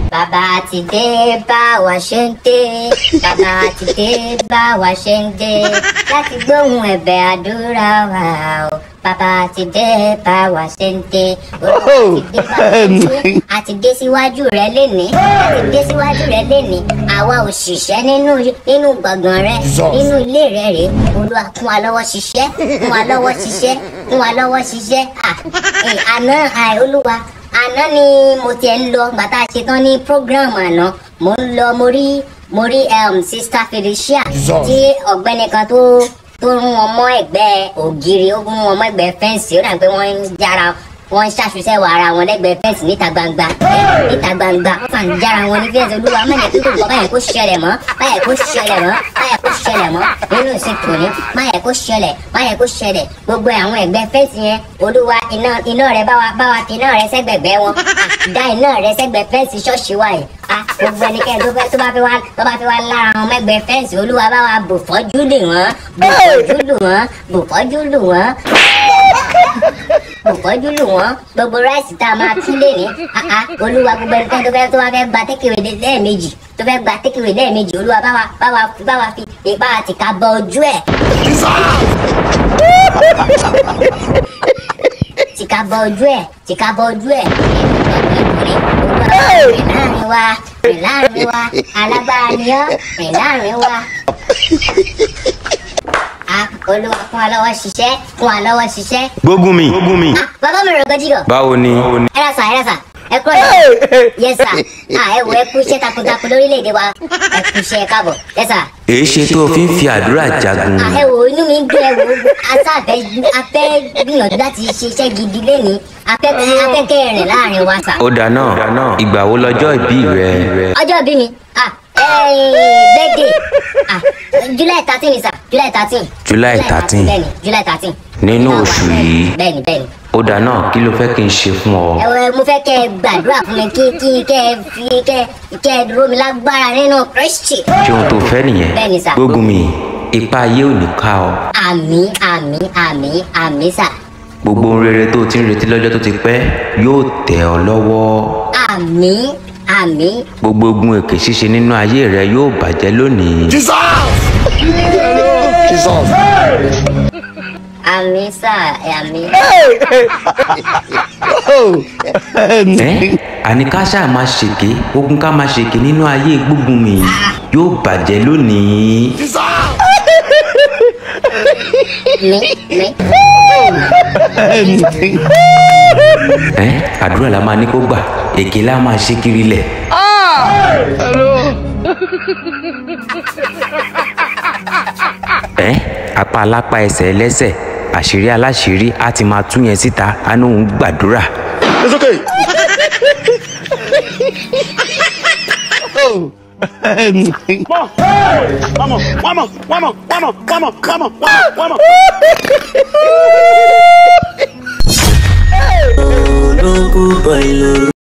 bàbá ti dé bá wa ṣe ń dé bàbá ti dé bá wa ṣe ń dé láti gbóhùn ẹ̀bẹ̀ àdúrà wa o bàbá ti dé bá wa ṣe ń dé olúwa ti dé bá wa ṣe ń dé a ti dé síwájú rẹ lénìí a ti dé síwájú rẹ lénìí àwa òṣìṣẹ́ nínú nínú gbọ̀ngàn rẹ nínú ilé rẹ rèé olúwa kún wa lọ́wọ́ ṣiṣẹ́ kún wa lọ́wọ́ ṣiṣẹ́ kún wa lọ́wọ́ ṣiṣẹ́ à ẹ̀ àná àì olúwa àná ni mo tiẹ̀ ń lọ gbàtà ṣetán ní program àná mo ń lọ mo rí mo rí um, sista felicia tí ọ̀gbẹ́ni kan tó tó rún wọn mọ́ ẹ̀gbẹ́ ògiri ó rún wọn mọ́ ẹ̀gbẹ́ fẹ́ǹsì ó dà pé wọ́n ń jára wọ́n ń ṣàṣùṣẹ́ wà ara wọn lẹ́gbẹ̀ẹ́ fẹ́ǹsì níta gbangba ẹ̀, níta gbangba wọ́n fà ń jára wọn ní fẹ́ǹsì olúwa mẹ́rin tó tó gbọ́ báyẹn kó ṣẹlẹ̀ mọ́ báyẹn kó ṣẹlẹ̀ mọ́ báyẹn kó ṣẹlẹ̀ mọ́ nínú ìsìnkú ní báyẹn kó ṣẹlẹ̀ báyẹn kó ṣẹlẹ̀ gbogbo àwọn ẹ̀gbẹ́ fẹ́ǹsì yẹn olúwa iná iná rẹ bá wa bá wa fi iná rẹ sẹ́gbẹ̀gbẹ́ wọn Ah, dá iná rẹ sẹ́gbẹ̀ fẹ́ǹsì ṣọ́ọ̀ṣì wa yìí Ah, gbogbo ẹnikẹ́ni tó fẹ́ tó bá fi wá tó bá fi wá lára àwọn mẹ́gbẹ́ fẹ́ǹsì olúwa bá wa bò fọ́jú lù wọ́n bò fọ́jú lù wọ́n bò fọ́jú lù wọ́n òfọ́jú lù wọ́n gbogbo ráìsì tá a máa tún lé ní àá olúwa gbogbo ẹnikẹ́ni tó fẹ́ tó wá fẹ́ gba tékèwé lẹ́ẹ̀mejì tó fẹ́ gba tékèwé lẹ́ẹ̀mejì olúwa bá wa bá wa bá wa fi ipá àti ká bọ ojú ẹ̀. tìka bọ ojú ẹ̀ tìka bọ ojú ẹ̀ olúwa rìn láàrin wa rìn láàrin wa alágbára ni ọ́ rìn láàrin wa ah olúwa fún wa lọ́wọ́ ṣiṣẹ́ fún wa lọ́wọ́ ṣiṣẹ́. gbógun mi gbógun mi ah bàbá mi rò gọ́jígọ̀. báwo ni ẹ rà sà ẹ rà sà ẹ kúrò yẹn. yẹ sà ah ẹ wo ẹ kú iṣẹ́ takuntakun lórílẹ̀‐èdè wa ẹ kú iṣẹ́ káàbọ̀ yẹ sà. èé ṣe tó o fi ń fi àdúrà jagun ah ẹ wo inú mi ń gbé ẹ wo asáfẹ́ afẹ́ gbìyànjú láti ṣe iṣẹ́ gidi lẹ́ni afẹ́kẹ́ afẹ́kẹ́ rìn láàrin wa sà. ó dáná ìgbà wo lọ́jọ́ ìbí rẹ ọjọ́ bí mi ah birthday ah july thirteen ni sà july thirteen. July 13. bẹ́ẹ̀ni july thirteen. Nínú oṣù yìí. bẹ́ẹ̀ni bẹ́ẹ̀ni. ó dáná kí ló fẹ́ kí n ṣe fún ọ ẹ mo fẹ́ kẹ́ ẹ gbàdúrà fún mi kí kí kẹ́ ẹ fi kẹ́ kẹ́ ẹ dúró mi lágbára nínú kristi. ṣé ohun tó fẹ́ nìyẹn Bẹ́ẹ̀ni sà. gbógun mi ipa ayé ò ní ká ọ àmì àmì àmì àmì sà gbogbo ohun rere tó o ti ń retí lọ́jọ́ tó ti pẹ́ yóò tẹ̀ ọ́ lọ́wọ́ àmì àmì gbogbo ogun èké ṣíṣe nínú ayé rẹ yóò bàjẹ́ lónìí àmì sà àmì. ẹ àní ká ṣáà máa ṣèké ogun ká máa ṣèké nínú ayé gbógun mi yóò bàjẹ́ lónìí mi mi. ẹ àdúrà la máa ní kó gbà èké la máa ṣe kiri lẹ̀. ẹ apá alápá ẹsẹ̀ ẹlẹ́sẹ̀ àṣírí aláṣírí á ti máa tú yẹn síta á ní òun gbàdúrà. It's okay. Vamos, vamos, vamos, vamos, vamos, vamos, vamos, vamos.